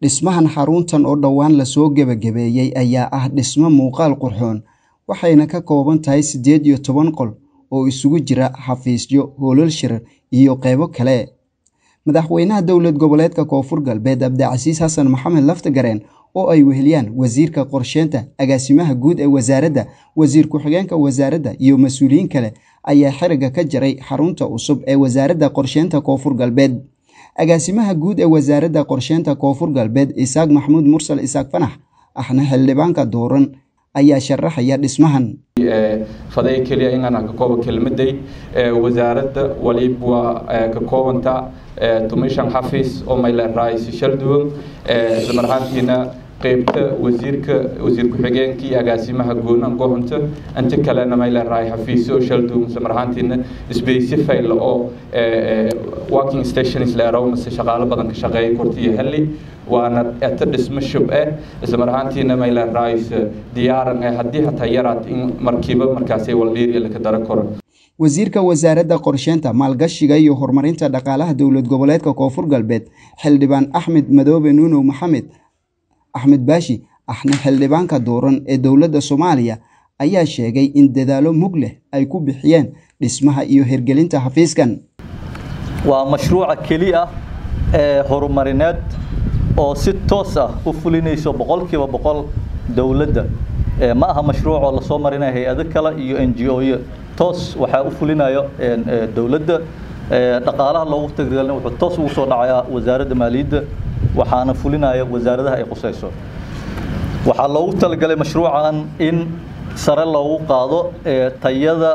Dhismahan xaruntan oo dhowaan la soo gabagabeeyay ayaa ah dhisme muuqaal qurxoon, waxayna ka kooban tahay siddeed iyo toban qol oo isugu jira xafiisyo, hoolal shir iyo qaybo kale. Madaxweynaha Dowlad Goboleedka Koonfur Galbeed Abdicasiis Xasan Maxamed Laftagareen oo ay weheliyaan Wasiirka Qorsheynta, Agaasimaha Guud ee Wasaaradda, Wasiir Ku-xigeenka Wasaaradda iyo mas'uuliyiin kale ayaa xiriga ka jaray xarunta cusub ee Wasaaradda Qorsheynta Koonfur Galbeed. Agaasimaha Guud ee Wasaaradda Qorsheynta Koonfur Galbeed Isaaq Maxamuud Mursal Isaaq Fanax ahna xildhibaanka dooran ayaa sharaxaya dhismahan. faday keliya inaan ka koobo kelmaday wasaaradda waliba waa ka koobanta tumishan xafiis oo mayleeraaysi shal duwan isla mar ahaantiina qaybta wasiirka wasiir ku-xigeenka iyo agaasimaha goonan gohonta inta kalena mayleeraay xafiisyo shal duwan isla mar ahaantiina specify oo working stations leerow mase shaqaalo badan ka shaqeeya korti iyo heli waana eta dhismo shub eh isla mar ahaantiina mayleeraayis diyaaran eh haddii hataa yaraad in markiiba markaasay waldhiiri laka dara koro wasiirka wasaaradda qorsheynta maalgashiga iyo horumarinta dhaqaalaha dowlad goboleedka koonfur galbeed xildhibaan axmed madoobe nuunow maxamed axmed baashi ahna xildhibaanka dooran ee dowladda soomaaliya ayaa sheegay in dadaalo mug leh ay ku bixiyeen dhismaha iyo hirgelinta xafiiskan waa mashruuca keli ah ee horumarineed oo si toos ah u fulinayso boqolkiiba boqol dowladda ma aha mashruuc oo lasoo marinaya hay-ado kale iyo n g o-yo toos waxaa u fulinayo dowladda dhaqaalaha loogu tagrigalna wuxuu toos ugu soo dhacayaa wasaaradda maaliyadda waxaana fulinaya wasaaradaha ay qusayso waxaa loogu talagalay mashruucan in sare loogu qaado tayada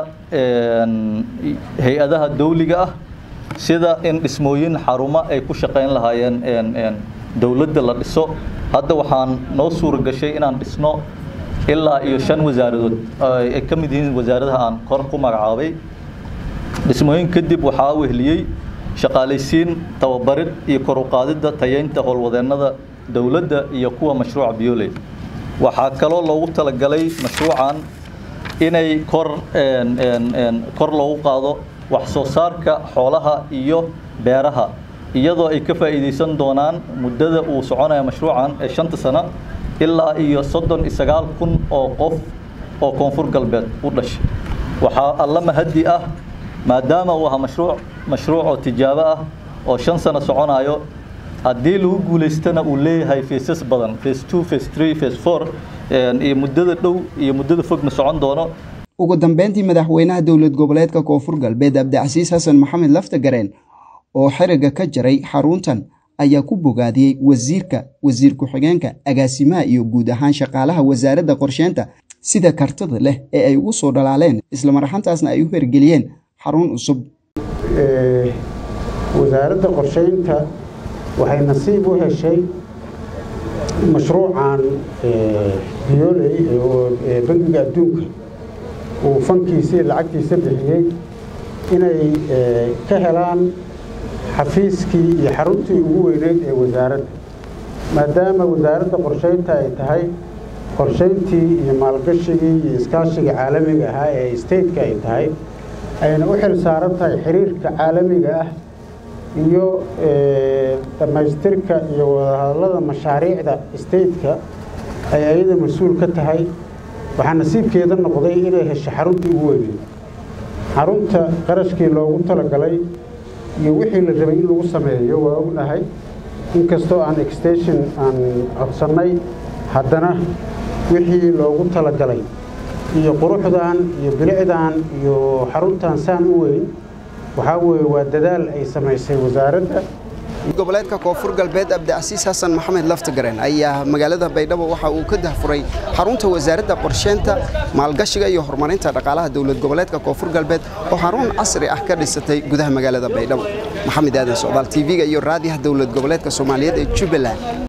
hay-adaha dawliga ah sida in dhismooyin xarumo ay ku shaqayn lahaayeen dowladda la dhiso hadda waxaan noo suura gashay inaan dhisno ilaa iyo shan wasaaradood ay ka mid yihiin wasaaradaha aan kor ku magacaabay dhismooyin kadib waxaa wehliyey shaqaalaysiin tababarid iyo kor u qaadidda tayeynta howlwadeennada dowladda iyo kuwa mashruuca bioley waxaa kaloo loogu talagalay mashruucan inay kor kor loogu qaado wax soo saarka xoolaha iyo beeraha iyadoo ay ka faa'iidaysan doonaan muddada uu soconaya mashruucan ee shanta sano ilaa iyo soddon iyo sagaal kun oo qof oo koonfur galbeed u dhashay waxaa alla mahadi ah maadaama uu ahaa mashruuc mashruuc oo tijaabo ah oo shan sano soconayo haddii lagu guulaystana uu leeyahay faces badan face two face three face four iyo muddada dhow iyo muddada fogna socon doono ugu dambeyntii madaxweynaha dowlad goboleedka koonfur galbeed abdicasiis xasan maxamed laftagareen oo xiriga ka jaray xaruntan ayaa ku bogaadiyey wasiirka wasiir ku-xigeenka agaasimaha iyo guud ahaan shaqaalaha wasaaradda qorsheynta sida kartida leh ee ay ugu soo dhalaaleen isla marxantaasna ay u hergeliyeen xarun cusub wasaaradda qorsheynta waxay nasiib u heshay mashruucan bioley oo bangiga adduunka uu fankiisii lacagtiisa bixiyey inay ka helaan xafiiskii iyo xaruntii ugu weyneyd ee wasaaradda maadaama wasaaradda qorsheynta ay tahay qorsheyntii iyo maalgashigii iyo iskaashiga caalamiga ahaa ee stateka ay tahay ayna u xil saaran tahay xiriirka caalamiga ah iyo dhammaystirka iyo wadahadallada mashaariicda stateka ay ayada mas-uul ka tahay waxaa nasiibkeeda noqday inay hesho xaruntii ugu weyneyd xarunta qarashkii loogu talagalay iyo wixii la rabay in lagu sameeyo waa ognahay inkastoo aan extension aan codsannay haddana wixii loogu talagalay iyo quruxdan iyo bilicdan iyo xaruntan saan u weyn waxaa weeye waa dadaal ay samaysay wasaaradda goboleedka koonfur galbeed abdicasiis xasan maxamed laftagareen ayaa magaalada baydhabo waxa uu ka dahfuray xarunta wasaaradda qorsheynta maalgashiga iyo horumarinta dhaqaalaha dowlad goboleedka koonfur galbeed oo xarun casri ah ka dhisatay gudaha magaalada baydhabo maxamed aadan socdaal tv-ga iyo raadiyaha dowlad goboleedka soomaaliyeed ee jubbaland